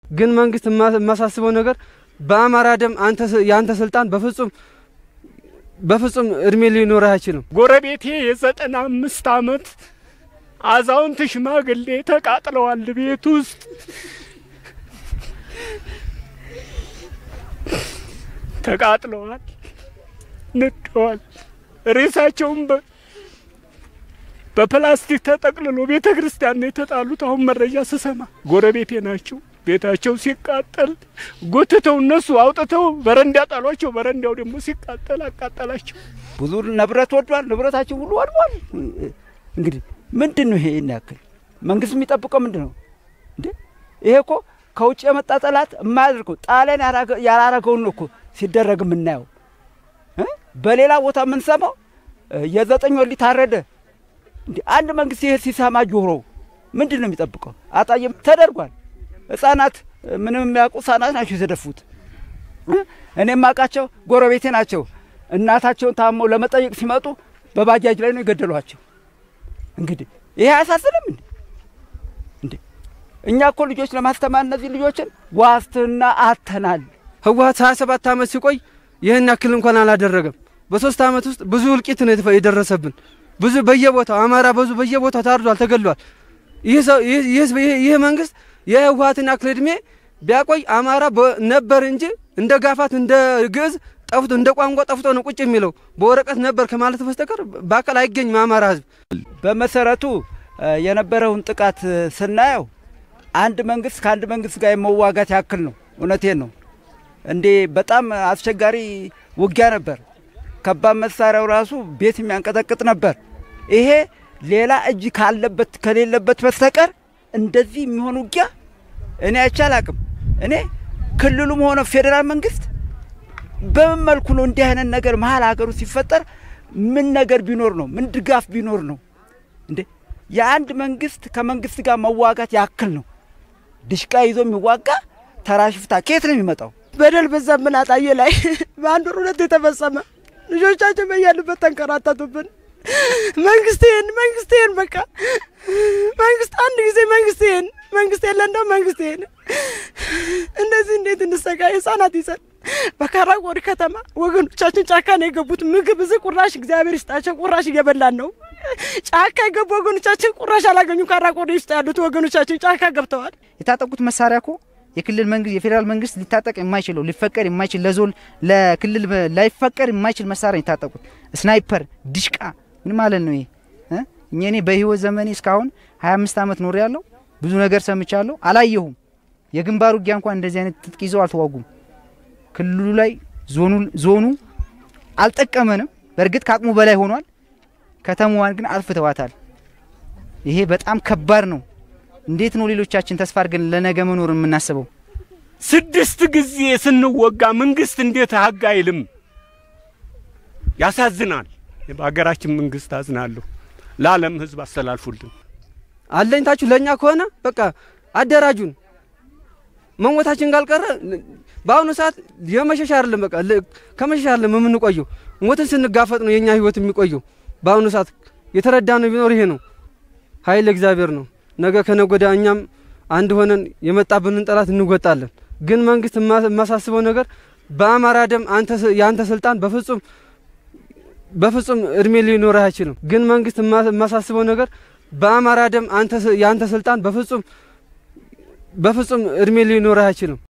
ግን መንግስት የማሳስበው ነገር በአማራ ደም የአንተ ስልጣን በፍጹም በፍጹም እድሜ ሊኖርህ አይችልም። ጎረቤቴ የዘጠና አምስት አመት አዛውንት ሽማግሌ ተቃጥለዋል ቤት ውስጥ ተቃጥለዋል፣ ነደዋል። ሬሳቸውም በፕላስቲክ ተጠቅልሎ ቤተ ክርስቲያን ነው የተጣሉት። አሁን መረጃ ስሰማ ጎረቤቴ ናቸው። ቤታቸው ሲቃጠል ጎትተው እነሱ አውጥተው በረንዳ ጣሏቸው። በረንዳው ደግሞ ሲቃጠል አቃጠላቸው። ብዙ ንብረት ወዷል። ንብረታቸው ሁሉ ወድሟል። እንግዲህ ምንድን ነው ይሄ? ይህን ያክል መንግስት የሚጠብቀው ምንድን ነው እንዴ? ይሄ እኮ ከውጭ የመጣ ጠላት የማያደርገው ጣሊያን ያላረገውን ነው እኮ ሲደረግ የምናየው። በሌላ ቦታ የምንሰማው የዘጠኝ ወር ታረደ። እንዲ አንድ መንግስት ይሄ ሲሰማ ጆሮ ምንድን ነው የሚጠብቀው? አጣየም ተደርጓል። ህጻናት ምንም የሚያውቁ ህጻናት ናቸው የተደፉት። እኔ የማውቃቸው ጎረቤቴ ናቸው። እናታቸውን ታመው ለመጠየቅ ሲመጡ በባጃጅ ላይ ነው የገደሏቸው። እንግዲህ ይሄ አያሳስንም እንዴ? እንዴ እኛ እኮ ልጆች ለማስተማር እነዚህ ልጆችን ዋስትና አተናል። ህወሀት ሀያ ሰባት ዓመት ሲቆይ ይህን ያክል እንኳን አላደረገም። በሶስት ዓመት ውስጥ ብዙ እልቂት ነው የደረሰብን። ብዙ በየቦታው አማራ ብዙ በየቦታው ታርዷል፣ ተገድሏል። ይህ መንግስት የህወሀትን ያክል እድሜ ቢያቆይ አማራ ነበር እንጂ እንደ ጋፋት እንደ ግዕዝ ጠፍቶ እንደ ቋንቋ ጠፍቶ ነው ቁጭ የሚለው በወረቀት ነበር ከማለት በስተቀር በአካል አይገኝም አማራ ህዝብ። በመሰረቱ የነበረውን ጥቃት ስናየው አንድ መንግስት ከአንድ መንግስት ጋር የመዋጋት ያክል ነው። እውነቴን ነው። እንዴ በጣም አስቸጋሪ ውጊያ ነበር። ከባድ መሳሪያው ራሱ ቤት የሚያንቀጠቅጥ ነበር። ይሄ ሌላ እጅ ካለበት ከሌለበት በስተቀር እንደዚህ የሚሆን ውጊያ እኔ አይቼ አላቅም። እኔ ክልሉም ሆነ ፌዴራል መንግስት በምን መልኩ ነው እንዲህ አይነት ነገር መሀል ሀገሩ ሲፈጠር ምን ነገር ቢኖር ነው? ምን ድጋፍ ቢኖር ነው? እንዴ የአንድ መንግስት ከመንግስት ጋር መዋጋት ያክል ነው። ድሽቃ ይዞ የሚዋጋ ተራ ሽፍታ ከየት ነው የሚመጣው? በደል በዛብን አጣዬ ላይ በአንድ ወር ሁለት የተፈጸመ ልጆቻችን በያሉበት ተንከራተቱብን። መንግስቴን መንግስቴን በቃ መንግስት አንድ ጊዜ መንግስቴን መንግስት የለ እንደው መንግስቴን እንደዚህ እንዴት እንሰቃይ ህጻናት ይዘን በካራቆሪ ከተማ ወገኖቻችን ጫካ ነው የገቡት። ምግብ እዚህ ቁራሽ እግዚአብሔር ይስጣቸው ቁራሽ እየበላን ነው። ጫካ የገቡ ወገኖቻችን ቁራሽ አላገኙ። ካራቆሪ ውስጥ ያሉት ወገኖቻችን ጫካ ገብተዋል። የታጠቁት መሳሪያ እኮ የክልል መንግስት የፌዴራል መንግስት ሊታጠቅ የማይችለው ሊፈቀድ የማይችል ለዞን ለክልል ላይፈቀድ የማይችል መሳሪያ የታጠቁት ስናይፐር፣ ዲሽቃ ምን ማለት ነው ይሄ? እኛ እኔ በህይወት ዘመኔ እስካሁን 25 ዓመት ኖር ያለው ብዙ ነገር ሰምቻለሁ፣ አላየሁም። የግንባር ውጊያ እንኳን እንደዚህ አይነት ትጥቅ ይዘው አልተዋጉም። ክልሉ ላይ ዞኑ አልጠቀመንም። በእርግጥ ከአቅሙ በላይ ሆኗል። ከተማዋን ግን አጥፍተዋታል። ይሄ በጣም ከባድ ነው። እንዴት ነው ሌሎቻችን ተስፋ አድርገን ለነገ መኖር የምናስበው? ስድስት ጊዜ ስንወጋ መንግስት እንዴት ሀግ አይልም? ያሳዝናል። በሀገራችን መንግስት አዝናለሁ። ለዓለም ህዝብ አስተላልፉልን። አለኝታችሁ ለእኛ ከሆነ በቃ አደራጁን። መሞታችን ካልቀረ በአሁኑ ሰዓት የመሸሻ አይደለም፣ በቃ ከመሸሻ አይደለም የምንቆየው፣ ሞትን ስንጋፈጥ ነው የእኛ ህይወት የሚቆየው። በአሁኑ ሰዓት የተረዳ ነው ቢኖር ይሄ ነው። ኃይል እግዚአብሔር ነው። ነገ ከነገ ወዲያ እኛም አንድ ሆነን የመጣብንን ጠላት እንወጣለን። ግን መንግስት የማሳስበው ነገር በአማራ ደም የአንተ ስልጣን በፍጹም በፍጹም እድሜ ሊኖርህ አይችልም። ግን መንግስት የማሳስበው ነገር በአማራ ደም የአንተ ስልጣን በፍጹም በፍጹም እድሜ ሊኖርህ አይችልም።